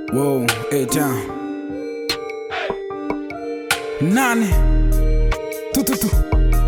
Whoa, eight town. Nane. Tu tu tu.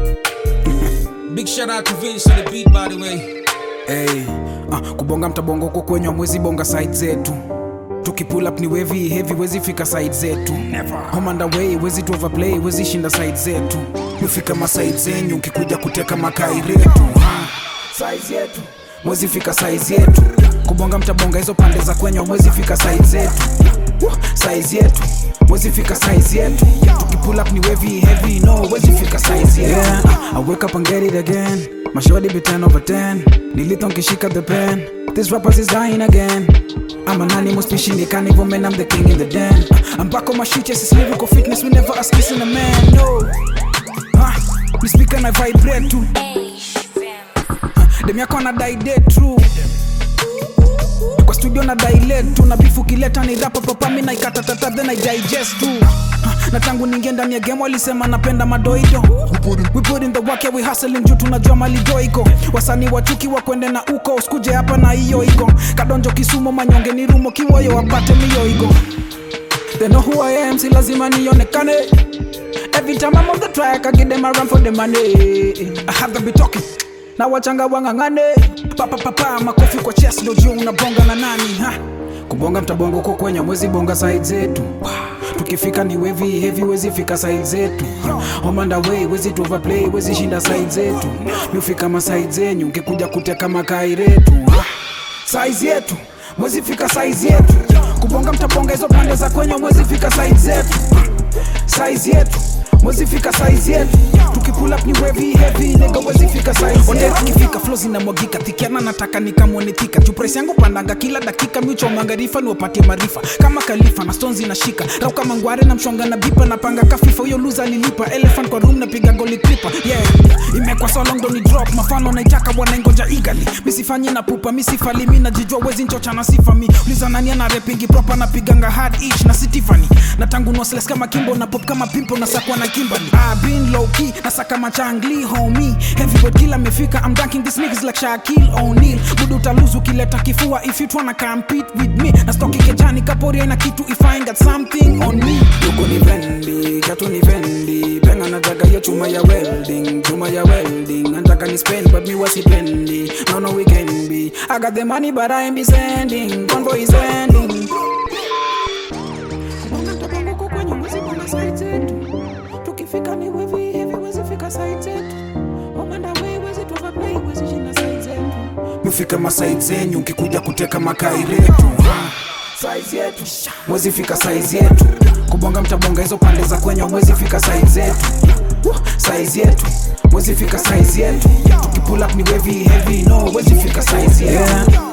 Big shout out to Vince on the beat, by the way. Hey, ah, kubonga mtabongo huko kwenye mwezi bonga side zetu tukipull up ni wavy heavy wezi fika side zetu home and away wezi tu overplay wezi shinda side zetu mefika maside zenyu ukikuja kuteka makai retu ha, size yetu mwezi fika size yetu kubonga mtabonga hizo pande za kwenye mwezi fika side zetu Woo, size yetu mwezi fika size yetu tukipull up ni wavy heavy no wezi fika size yetu yeah, I wake up and get it again my shorty be 10 over 10 nilito nkishika the pen this rappers is dying again I'm an animal species, the carnivore man, I'm the king in the den. I'm back on my shit, yes, it's lyrical fitness, we never ask kissing a man, no. Ah, me speak and I vibrate too. Dem yako na die dead true. Kwa studio na dilate tu na bifu kileta ni rapa papa mi na ikatatata then I digest tu. Ah, Na tangu ningie ndani ya game walisema napenda madoido We put in the work yeah, we hustling juu tunajua malijo iko wasanii wachuki wakwende na uko usikuje hapa na hiyo iko kadonjo kisumo manyonge ni rumo kiwoyo wapate miyo iko They know who I am, si lazima nionekane Every time I'm on the track, I give them a run for the money I have them be talking na wachanga wang'ang'ane papapapa makofi kwa chest ndo juu unabonga na nani ha? kubonga mtabonga uko kwenye mwezi bonga side zetu tukifika ni wevi heavy wezi fika side zetu homanda way wezi tu overplay wezi shinda side zetu miufika maside zenyu ukikuja kuteka makai retu ha? size yetu mwezi fika size yetu kubonga mtabonga hizo pande za kwenye mwezi fika side zetu size yetu mwezi fika size yetu tukipull up ni wavy heavy nigga wezi fika size yetu kifika flow zinamwagika thikiana nataka nikamwone thika juu price yangu pandanga kila dakika miuchomanga rifa niwapatie maarifa kama kalifa na stones inashika rau kama ngware na mshonga na bipa napanga kafifa huyo loser alilipa elephant kwa room napiga goli clipper yeah imekwa so long don't drop mafano naitaka wanaingoja eagerly misifanyi na pupa misifali mi najijua wezi nchocha na sifa mi uliza nani ana repingi proper napiganga hard ish na sitifani na tangu nosles kama kimbo na pop kama pimpo na sakwa na kimbali ah, been low key na saka machangli homie heavyweight kila amefika I'm dunking these niggas like Shaquille O'Neal budu utaluzu ukileta kifua if you tryna compete with me na stoki kejani kaporia na kitu if I ain't got something on me yuko ni vendi katu ni vendi penga nataka hiyo chuma ya welding chuma ya welding nataka ni spend but me wasipendi no no we can be I got the money but I ain't be sending convoy is ending Kubonga mtabongo uko kwenye mwezi bonga side zetu tukifika ni wevi heavy wezi fika side zetu omanda we wezi tu overplay wezi shinda side zetu mufika maside zenyu ukikuja kuteka makai retu size yetu mwezi fika size yetu kubonga mtabonga hizo pande za kwenye mwezi fika size zetu Woo, size yetu mwezi fika size yetu tukipull up ni wavy heavy no wezi fika size yetu yeah.